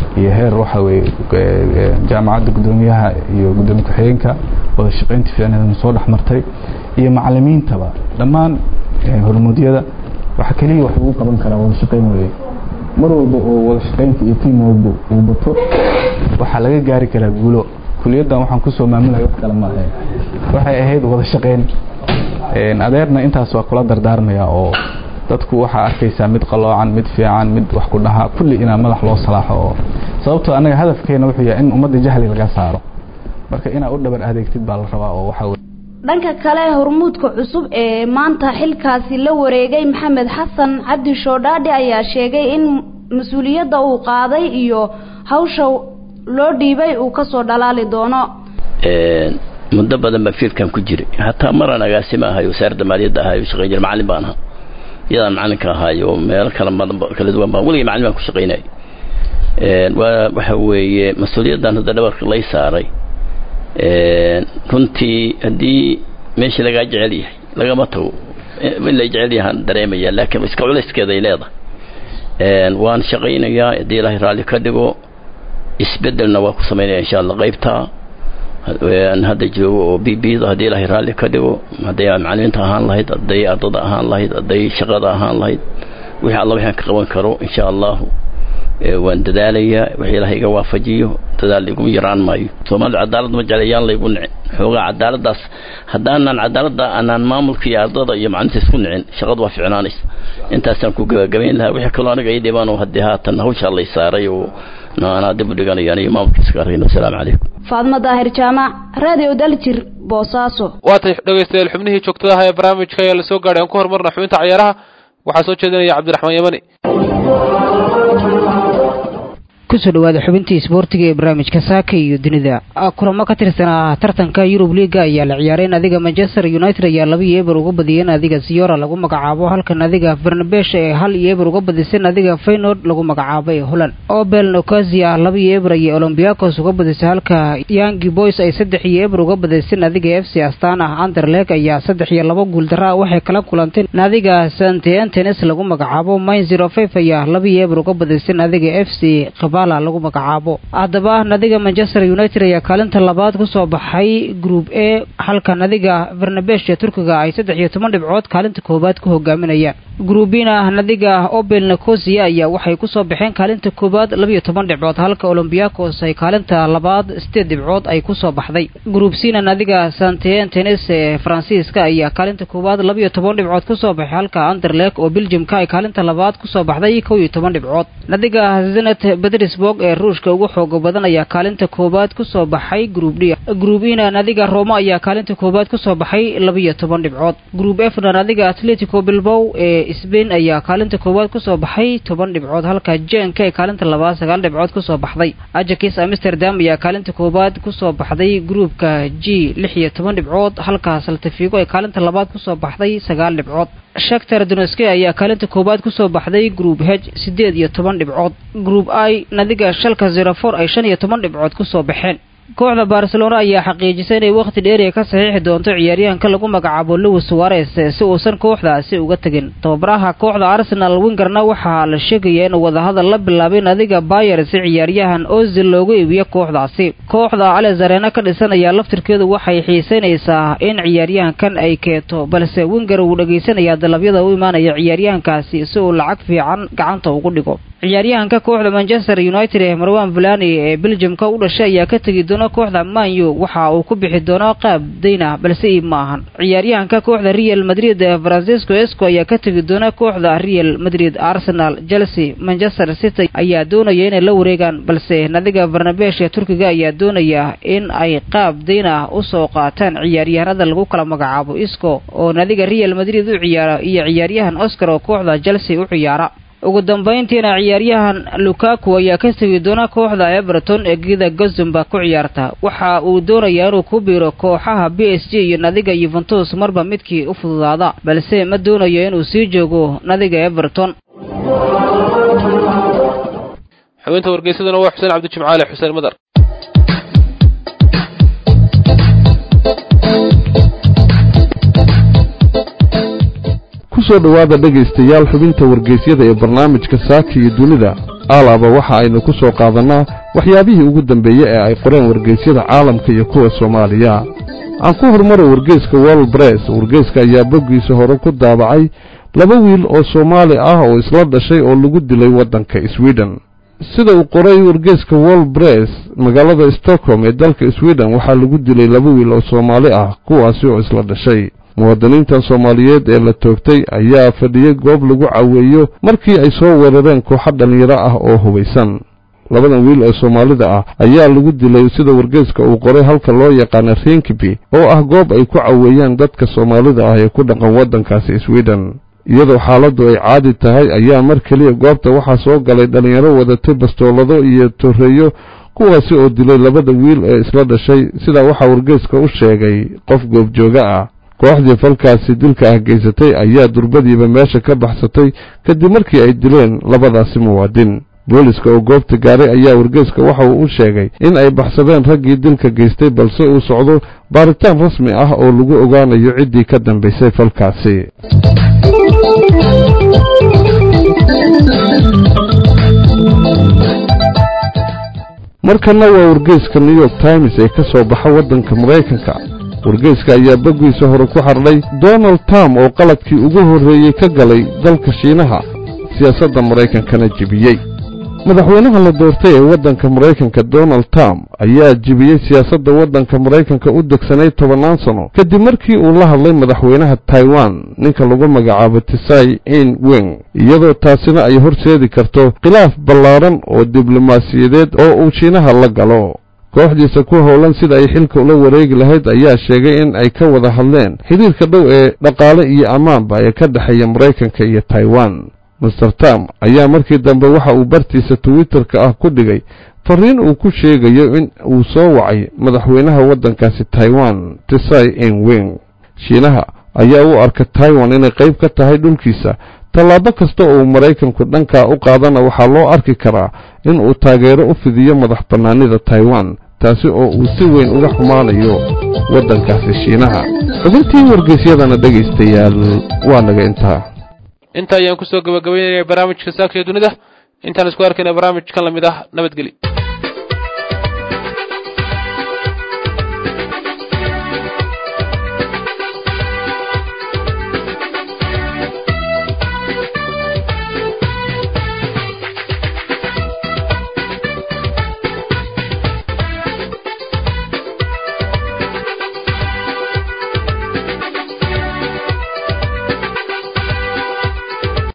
iyo heer waxa weye jaamacadda guddoomiyaha iyo guddoomiye ku-xigeenka wada shaqaynta fiicneedana soo dhex martay iyo macalimiintaba dhammaan hormuudyada waxa keliya wax lagu qaban karaa wada shaqayn weeye mar walba oo wada shaqaynta iyo tiimwalba uu bato waxaa laga gaari karaa guulo kuliyaddan waxaan kusoo maamulaya wax kale maahe waxay ahayd wada shaqayn adeerna intaas waa kula dardaarmaya oo dadku waxaa arkaysaa mid qaloocan mid fiican mid wax ku dhaha kulli inaa madax loo salaaxo oo sababtoo annaga hadafkeena wuxuu yahay in ummadda jahli laga saaro marka inaa u dhabar adeegtid baa la rabaa oo waxaa dhanka kale hormuudka cusub ee maanta xilkaasi la wareegay maxamed xasan cabdi shoodhaadhi ayaa sheegay in mas-uuliyadda uu qaaday iyo hawsha loo dhiibay uu kasoo dhalaali doono muddo badan baan fiilkan ku jiray hataa maraan agaasima ahay wasaaradda maaliyadda ahay shaqayn jira macallin baan ahaa iyadaan macallinka ahaayo meelo kala badan kala duwan baan weligay macallin baan ku shaqaynayay waa waxa weeye mas-uuliyaddan hadda dhabarka lay saaray runtii haddii meeshii lagaa jecel yahay lagama tago in lay jecel yahaan dareemaya laakiin iska culayskeeda ay leedahay waan shaqaynayaa haddii ilaahay raalli ka dhigo isbedelna waa ku samaynaya insha allah qaybta aan hadda joogo oo b b da haddii ilaahay raalli ka dhigo hadday macalimiinta ahaan lahayd hadday ardada ahaan lahayd hadday shaqada ahaan lahayd wixii alla waxaan ka qaban karo insha allahu waan dadaalayaa wixii ilaahay iga waafajiyo dadaal iguma yaraan maayo soomaalida cadaalad ma jeclayaan laygu nicin xoogaa cadaaladdaas haddaanan cadaaladda aanaan maamulka iyo ardada iyo macalinta isku nicin shaqadu waa ficnaanaysa intaasaan ku gabagabayn lahaa wixii kaloo aniga ii dhibaan oo haddii haatan hawshaa lay saaray oo anaa dib u dhiganayaan iyo maamulka iska arkayn wasalaamu calaykum faadmo daahir jaamac radio daljir boosaaso waatay dhegaystayaal xubnihii joogtadaha ee barnaamijka ayaa la soo gaadhay aan ku horumarna xubinta cayaaraha waxaa soo jeedinaya cabdiraxmaan yamani kusoo dhawaada xubintii isboortiga ee barnaamijka saaka iyo dunida kulamo ka tirsanaa tartanka yurub liiga ayaa la ciyaaray nadiga manchester united ayaa laba iyo eber uga badiyeen nadiga siyora lagu magacaabo halka nadiga farnabesh ee hal iyo eber uga badisay nadiga faynord lagu magacaabo ee holland obel nocasia laba iyo eber ayay olombiakos uga badisay halka yangi boys ay saddex iyo eber uga badisay nadiga f c astana anderleg ayaa saddex iyo laba guuldara waxay kala kulantay nadiga sante antenes lagu magacaabo mine zero five ayaa laba iyo eber uga badisay nadiga f c lagu magacaabo haddaba nadiga manchester united ayaa kaalinta labaad kusoo baxay group a halka nadiga vernabesh ee turkiga ay saddex iyo toban dhibcood kaalinta koowaad ku hogaaminayaan gruubina nadiga obel nicosia ayaa waxay kusoo baxeen kaalinta koowaad labiyo toban dhibcood halka olombiakos ay kaalinta labaad sideed dhibcood ay kusoo baxday gruub cina nadiga santen tenes ee faransiiska ayaa kaalinta koowaad labiyo toban dhibcood kusoo baxay halka anderlek oo beljimka ay kaalinta labaad kusoo baxday kow iyo toban dhibcood nadiga zenet bedrisburg ee ruushka ugu xooga badan ayaa kaalinta koowaad kusoo baxay gruub d gruub ina nadiga roma ayaa kaalinta koowaad kusoo baxay labiyo toban dhibcood gruub efna nadiga atletico bilbow ee sbain ayaa kaalinta koowaad kusoo baxay toban dhibcood halka jenka ee kaalinta labaad sagaal dhibcood kusoo baxday ajakis amsterdam ayaa kaalinta koowaad kusoo baxday gruubka g lix iyo toban dhibcood halka saltafigo ee kaalinta labaad kusoo baxday sagaal dhibcood shaktar doneske ayaa kaalinta koowaad kusoo baxday gruub h sideed iyo toban dhibcood gruub i nadiga shalka zerofor ay shan iyo toban dhibcood kusoo baxeen kooxda barcelona ayaa xaqiijisay inay wakhti dheeriya ka saxiixi doonto ciyaaryahanka lagu magacaabo lewis suares si uusan kooxdaasi uga tegin tababaraha kooxda arsenal wingerna waxaa la sheegayaa inuu wadahadal la bilaabay nadiga bayer si ciyaaryahan ozil loogu iibiyo kooxdaasi kooxda alezarena ka dhisan ayaa laftirkeedu waxay xiisaynaysaa in ciyaaryahankan ay keeto balse winger uu dhegaysanayaa dalabyada u imaanaya ciyaaryahankaasi si uu lacag fiican gacanta ugu dhigo ciyaaryahanka kooxda manchester united ee marwan vulani ee beljimka u dhashay ayaa ka tegi doona kooxda manyu waxa uu ku bixi doono qaab dayna balse iib ma ahan ciyaaryahanka kooxda real madrid ee francisco esco ayaa ka tegi doona kooxda real madrid arsenal chelsea manchester city ayaa doonaya inay la wareegaan balse nadiga barnabesh ee turkiga ayaa doonaya in ay qaab dayn ah usoo qaataan ciyaaryahanada lagu kala magacaabo isco oo nadiga real madrid u ciyaara iyo ciyaaryahan oscar oo kooxda chelsea u ciyaara ugu dambayntiina ciyaaryahan lukaku ayaa ka tegi doona kooxda everton ee gida gozumba ku ciyaarta waxa uu doonayaa inuu ku biiro kooxaha b s g iyo nadiga yuventus marba midkii u fududaada balse ma doonayo inuu sii joogo nadiga everton xubinta wargeysaduna waa xuseen cabdijimcaale xuseen madar kusoo dhowaada dhegaystayaal xubinta wargeysyada ee barnaamijka saaka iyo dunida alaaba waxa aynu ku soo qaadannaa waxyaabihii ugu dambeeyey ee ay qoreen wargeysyada caalamka iyo kuwa soomaaliya aan ku hormaro wargeyska world bress wargeyska ayaa boggiisa hore ku daabacay laba wiil oo soomaali ah oo isla dhashay oo lagu dilay waddanka sweden sida uu qoray wargeyska world bress magaalada stockholm ee dalka sweden waxaa lagu dilay laba wiil oo soomaali ah kuwaasi oo isla dhashay muwaadiniintan soomaaliyeed ee la toogtay ayaa fadhiyey goob lagu caweeyo markii ay soo weerareen kooxo dhallinyaro ah oo hubaysan labadan wiil ee soomaalida ah ayaa lagu dilay sida wargeyska uu qoray halka loo yaqaana rinkeby oo ah goob ay ku caweeyaan dadka soomaalida ah ee ku dhaqan waddankaasi sweden iyadoo xaaladdu ay caadi tahay ayaa mar keliya goobta waxaa soo galay dhallinyaro wadatay bastoolado iyo torreeyo kuwaasi oo dilay labada wiil ee isla dhashay sidaa waxaa wargeyska u sheegay qof goobjooga ah kooxdii falkaasi dilka ah geysatay ayaa durbadiiba meesha ka baxsatay kadib markii ay dileen labadaasi muwaadin booliska oo goobta gaaray ayaa wargeyska waxa uu u sheegay in ay baxsadeen raggii dilka geystay balse uu socdo baaritaan rasmi ah oo lagu ogaanayo ciddii ka dambaysay falkaasi markana waa wargeyska new york times ee ka soo baxa waddanka maraykanka wargeyska ayaa boggiisa hore ku xardhay donald trump oo qaladkii ugu horreeyey ka galay dalka shiinaha siyaasadda maraykankana jebiyey madaxweynaha la doortay ee waddanka maraykanka donald trump ayaa jebiyey siyaasadda waddanka maraykanka u degsanayd tobannaan sano kadib markii uu la hadlay madaxweynaha taiwan ninka lagu magacaabo tisai in wing iyadoo taasina ay horseedi karto khilaaf ballaaran oo diblomaasiyadeed oo uu shiinaha la galo kooxdiisa ku howlan sida ay xilka ula wareegi lahayd ayaa sheegay in ay ka wada hadleen xidhiirka dhow ee dhaqaale iyo ammaanba ee ka dhexeeya maraykanka iyo taiwan master tam ayaa markii dambe waxa uu bartiisa twitterka ah ku dhigay fariin uu ku sheegayo in uu soo wacay madaxweynaha waddankaasi taiwan tisai in wing shiinaha ayaa u arka taiwan inay qayb ka tahay dhulkiisa tallaabo kasta oo maraykanku dhankaa u qaadana waxaa loo arki karaa in uu taageero u fidiyo madax bannaanida taiwan taasi oo uu si weyn uga xumaanayo waddankaasi shiinaha xubintii wargeysyadana dhegaystayaal waa naga intaa inta ayaan kusoo gabagabaynaya barnaamijka saakaya dunida intaan isku arkayna barnaamijkan lamid ah nabadgeli